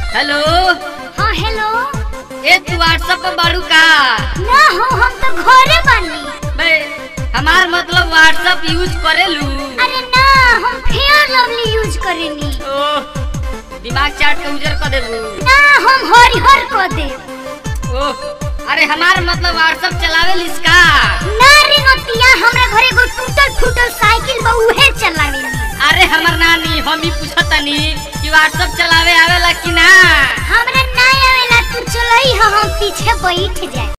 hello हाँ hello ए तू WhatsApp पर बाड़ू का ना हो हम तो घरे बानी बे हमार मतलब व्हाट्सएप यूज करेलू अरे ना हम फेयर लवली यूज करेनी ओह दिमाग चाट के उजर कर देबू ना हम हरिहर को दे ओह अरे हमार मतलब व्हाट्सएप चलावे इसका ना रिंगतिया हमरा घरे एगो टूटल फूटल साइकिल बा उहे चलावेनी अरे हमर नानी हम ही पूछतनी कि व्हाट्सएप चलावे आवेला कि ना हमरा ना आवेला तू चलई हम पीछे बैठ जाए